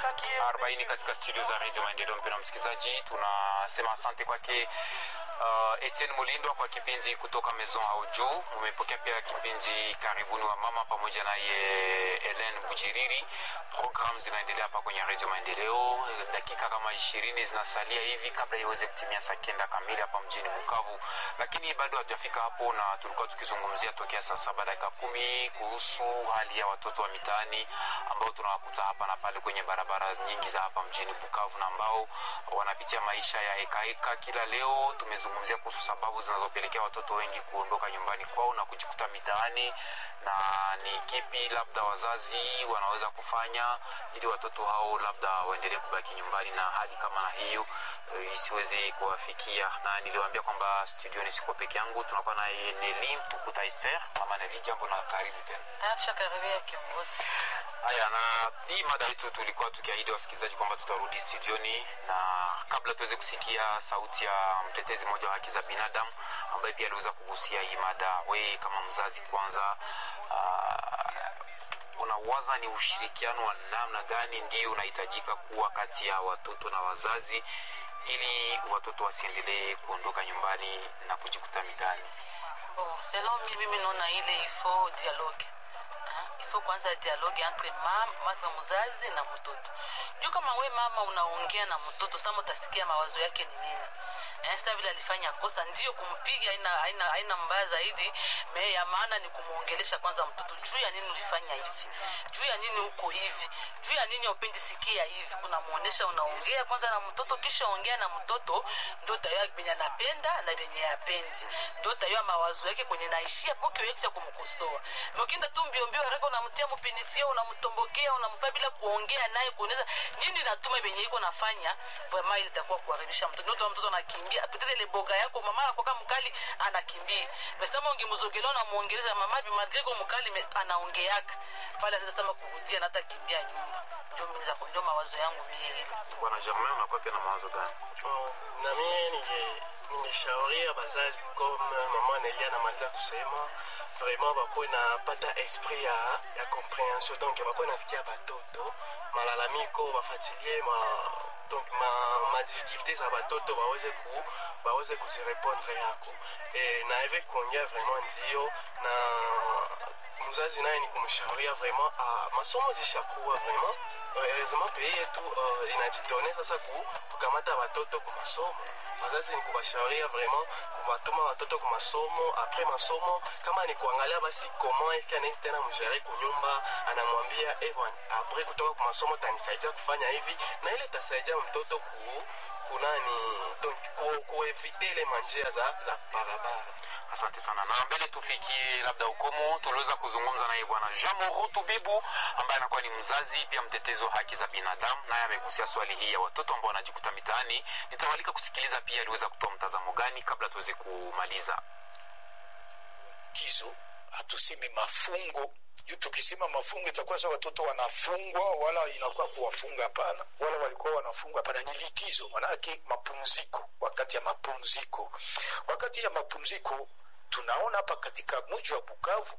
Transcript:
arobaini katika studio za redio maendeleo mpendwa msikilizaji tunasema asante kwake uh, etienne mulindwa kwa kipindi kutoka maison au juu umepokea pia kipindi karibuni wa mama pamoja naye helen bujiriri program zinaendelea hapa kwenye redio maendeleo dakika kama ishirini zinasalia hivi kabla iweze kutimia saa kenda kamili hapa mjini bukavu lakini bado hatujafika hapo na tulikuwa tukizungumzia tokea saa saba dakika kumi kuhusu hali ya watoto wa mitaani ambao tunawakuta hapa na pale kwenye barabara nyingi za hapa mjini bukavu na ambao wanapitia maisha ya hekaheka kila leo tumezungumzia kuhusu sababu zinazopelekea watoto wengi kuondoka nyumbani kwao na kujikuta mitaani na ni kipi labda wazazi wanaweza kufanya ili watoto hao labda waendelee kubaki nyumbani na hali kama na hiyo e, isiweze kuwafikia na niliwaambia kwamba studioni siko peke yangu tunakuwa naye neli mpukuta ester mama neli jambo na karibu tena afsha karibia kiongozi haya na hii mada yetu tulikuwa tukiahidi wasikilizaji kwamba tutarudi studioni na kabla tuweze kusikia sauti ya mtetezi mmoja wa haki za binadamu ambaye pia aliweza kugusia hii mada we kama mzazi kwanza uh, unawaza ni ushirikiano wa namna gani ndio unahitajika kuwa kati ya watoto na wazazi ili watoto wasiendelee kuondoka nyumbani na kujikuta mitaani bon selon mi mimi naona ile ifo dialogue ifo kwanza dialogue entre mama entre mzazi na mtoto juu kama we mama unaongea na mtoto sama utasikia mawazo yake ni nini eh, sa vile alifanya kosa ndio kumpiga haina, haina, haina mbaya zaidi me ya maana ni kumwongelesha kwanza mtoto juu ya nini ulifanya hivi juu ya nini uko hivi juu ya nini upendi sikia hivi unamwonyesha unaongea kwanza na mtoto kisha ongea na mtoto ndio utayua benye anapenda na benye apendi ndio utayua mawazo yake kwenye naishia poke wekisha kumkosoa ukienda tu mbiombio haraka unamtia mpinisio unamtombokea unamfaa bila kuongea naye kuonyesha nini natuma benye iko nafanya vraiment ile itakuwa kuharibisha mtoto ndio mtoto anakimbia peut-être ile boga yako mama anakuwa mkali anakimbia mesema ungemzogelea unamuongeleza mama bi malgré ko mkali anaongeaka pale anaweza sema kurudia na hata kimbia nyumba ndio mimi za ndio mawazo yangu mimi bwana germain unakuwa pia na mawazo gani Oh, na mie ninge ningeshauria bazazi comme mama Nelia anamaliza kusema vraiment bakuwe napata esprit ya, ya comprehension donc bakuwe nasikia batoto malalamiko bafatilie ma, donc ma, ma difficulté za batoto baweze ku baweze kuzirepondre yako e, na eve kuongea vraiment ndio na mzazi naye ni kumshauria vraiment ah, masomo zishakuwa vraiment heureusement pays yetu uh, inajitone sasa ku, kukamata watoto ku masomo wazazi ni kuwashauria vraiment kuwatuma watoto ku masomo apres masomo kama ni kuangalia basi comment eske anaishi tena mshare kunyumba anamwambia eh bwana apres kutoka ku masomo tanisaidia kufanya hivi na ile tasaidia mtoto ku kunani donc ku, kuevite ile manjia za, za barabara asante sana na mbele tufikie labda ukomo tuliweza kuzungumza naye bwana jean moro tubibu ambaye anakuwa ni mzazi pia mtetezi wa haki za binadamu naye amegusia swali hii ya watoto ambao wanajikuta mitaani nitawalika kusikiliza pia aliweza kutoa mtazamo gani kabla tuweze kumaliza likizo hatusemi mafungo juu tukisema mafungo itakuwa sa watoto wanafungwa wala inakuwa kuwafunga hapana wala walikuwa wanafungwa hapana ni likizo manake mapumziko wakati ya mapumziko wakati ya mapumziko tunaona hapa katika mji wa bukavu